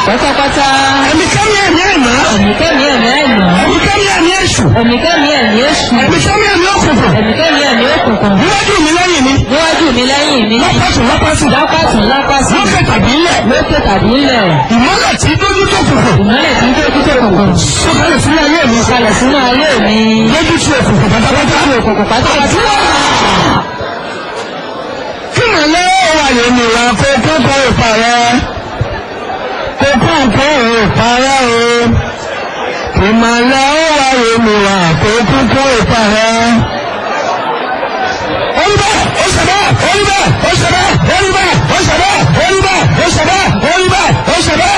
pátápátá. ẹ̀mí kẹ́mi ẹ̀mí ẹ̀mọ́ ẹ̀míkẹ́mi ẹ̀mí àìmọ́. ẹ̀mí kẹ́mi ẹ̀mí èṣù ẹ̀míkẹ́mi ẹ̀mí èṣù. ẹ̀mí kẹ́mi ẹ̀mí òkùnkùn ẹ̀míkẹ́mi ẹ̀mí òkùnkùn. níwájú mi lẹ́yìn mi níwájú mi lẹ́yìn mi. lọ́pọ̀tù lọ́pọ̀tù lápàtún lápàsí. lókè tàbí ilẹ̀ lókè tàbí ńlẹ̀. ìmọ́lẹ̀ tí dójú tó kùnkùn ìmọ́lẹ̀ tí ń dé ojú tó kùnkùn. sọ̀kalẹ̀ sínú ayé mi kalẹ̀ sínú ayé mi. lójú tí òkùnkùn pátápátá lójú òkùnkùn pátápátá. kí màlẹ́ wà lónìí wa kó kókó ìparẹ́ kó kókó ìparẹ́ o kí màlẹ́ wà lónìí wa kó kókó ìparẹ́. Olúbẹ̀ ó ṣẹ̀dá olúbẹ̀ ó ṣẹ̀dá olúbẹ̀ ó ṣẹ̀dá olúbẹ̀ ó ṣẹ̀dá olúbẹ̀ ó ṣẹ̀dá.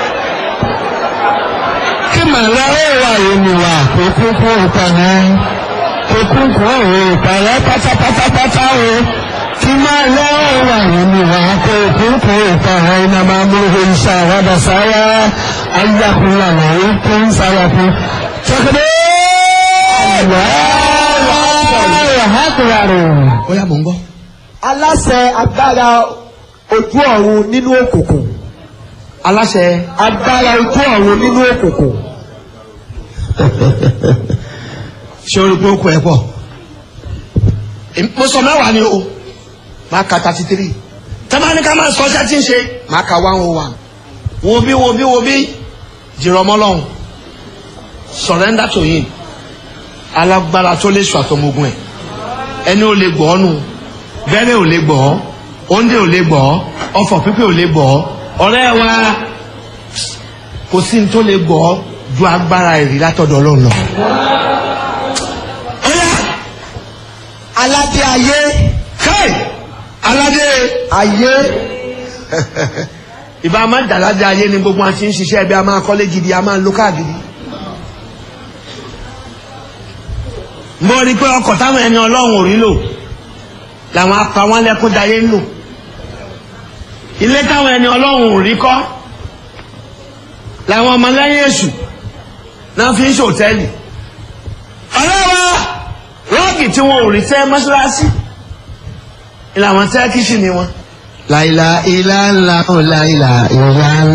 Kí màlẹ́ wà lónìí wa kó kókó ìparẹ́ kó kókó ìparẹ́ pátápátápátá o kí máa lọ́wọ́ wà nínú wa kó kókó ìparẹ́ iná máa mú ìṣe àwádà sáyà ayákùnrin àlàyé tó ń sáyà fún. Ṣọ́kẹ́dẹ́ ó yà mọ̀ ń gbọ́. aláṣẹ agbára ojú ọ̀run nínú òkùnkùn Aláṣẹ agbára ojú ọ̀run nínú òkùnkùn ṣé orí pé ó kọ ẹ pọ̀ mo sọ mẹ́wàá ni o máa ka thirty three tẹ́lẹ̀ ká máa sọ ọjà tí ń ṣe máa ka one oh one wo bí wo bí wo bí jìrọ̀ mọ́lọ́hún surrender to him alágbára tó lè sọ àtọmọgùn ẹ̀ ẹni ò lè gbọ́ nù bẹ́rẹ̀ ò lè gbọ́ òǹdè ò lè gbọ́ ọfọ̀ pípẹ́ ò lè gbọ́ ọ̀rẹ́ wa kò sí ní tó lè gbọ́ ju agbára ìrì látọ̀dọ̀ ọlọ́run lọ. Ọ̀yá aládé ayé káì aládé ayé ìbá máa dàládé ayé ni gbogbo àti ń ṣiṣẹ́ ẹbí a máa kọ́lé gidi a máa lo káàgiri. mo rí i pé ọkọ̀ táwọn ẹni ọlọ́run ò rí lò làwọn apá wọn lẹ́kún dayé ń lò ilé táwọn ẹni ọlọ́run ò rí kọ́ làwọn ọmọlẹ́yìn èṣù náà fi ń ṣòtẹ́ẹ̀lì ọlọ́wà rọ́ọ̀gì tí wọn ò rí tẹ́ mọ́ṣáláṣí ìlànà tẹ́ kíṣì ni wọn. láìla ilá ńlá ò láìla ìlà ńlá.